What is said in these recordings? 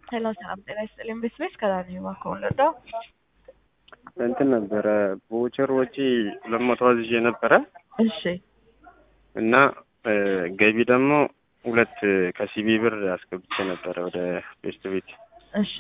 ሄሎ ሰላም ጤና ይስጥልኝ። ቤት ቤት ከዳኒ እባክዎን ልርዳው? እንትን ነበረ በውቸር ወጪ ሁለት መቶ አዝዤ ነበረ እሺ እና ገቢ ደግሞ ሁለት ከሲቢ ብር አስገብቼ ነበረ ወደ ቤስት ቤት እሺ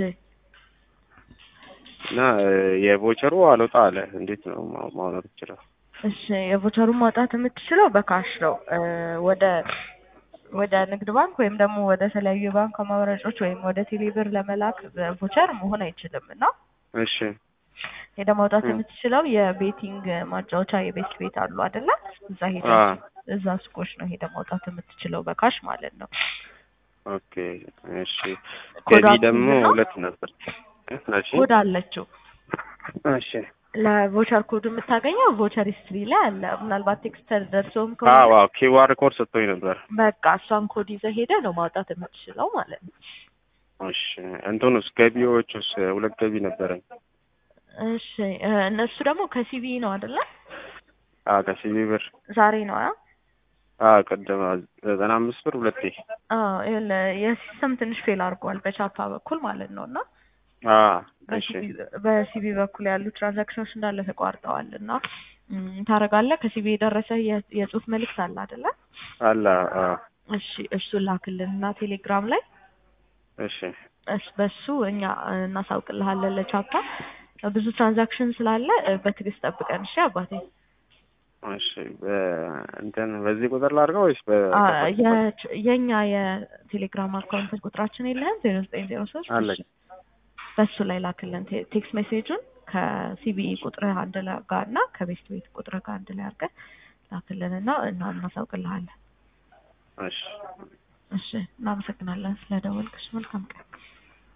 እና የቮቸሩ አልወጣ አለ። እንዴት ነው ማ- ማውጣት ይችላል? እሺ የቮቸሩን ማውጣት የምትችለው በካሽ ነው። እ ወደ ወደ ንግድ ባንክ ወይም ደግሞ ወደ ተለያዩ የባንክ አማራጮች ወይም ወደ ቴሌብር ለመላክ ቮቸር መሆን አይችልም እና እሺ ሄደ ማውጣት እ። የምትችለው የቤቲንግ ማጫወቻ የቤት ቤት አሉ አይደለ? እዛ ሄደ አ እዛ ሱቆች ነው ሄደ ማውጣት የምትችለው በካሽ ማለት ነው። ኦኬ እሺ። ኮድ ገቢ አፕ ደግሞ ነው? ሁለት ነበር። እሺ ኮድ አለችው። እሺ። ለቮቸር ኮድ የምታገኘው ቮቸር ሂስትሪ ላይ አለ። ምናልባት ቴክስት ደርሶም አዎ ከሆነ አዎ ኪዋር ኮድ ሰጥቶኝ ነበር። በቃ እሷን ኮድ ይዘህ ሄደህ ነው ማውጣት የምትችለው ማለት ነው። እሺ እንትኑስ ገቢዎቹስ ሁለት ገቢ ነበረኝ። እሺ እ እነሱ ደግሞ ከሲቢ ነው አይደለ? አ ከሲቢ ብር ዛሬ ነው አ አ ቀደም ዘጠና አምስት ብር ሁለቴ አዎ ይኸውልህ የሲስተም ትንሽ ፌል አድርጓል በቻፓ በኩል ማለት ነው እና አ እሺ በሲቢ በሲቢ በኩል ያሉ ትራንዛክሽኖች እንዳለ ተቋርጠዋል እና ም፣ ታደርጋለህ ከሲቢ የደረሰ የ- የጽሁፍ መልእክት አለ አይደለ? አላ አ እሺ እሱን ላክልንና ቴሌግራም ላይ እሺ እስ በሱ እኛ እናሳውቅልሃለን ለቻፓ ብዙ ትራንዛክሽን ስላለ እ፣ በትዕግስት ጠብቀን እሺ አባቴ እሺ በእንትን በዚህ ቁጥር ላድርገው ወይስ በ አ፣ የች- የኛ የቴሌግራም አካውንት ቁጥራችን የለህም ዜሮ ዘጠኝ ዜሮ ሶስት አለኝ በሱ ላይ ላክልን ቴ- ቴክስት ሜሴጁን ከሲቢኢ ቁጥርህ አንድ ላይ ጋር እና ከቤስት ቤት ቁጥርህ ጋር አንድ ላይ አድርገን ላክልን እና እና እናሳውቅልሃለን እሺ እሺ እናመሰግናለን ስለደወልክሽ መልካም ቀን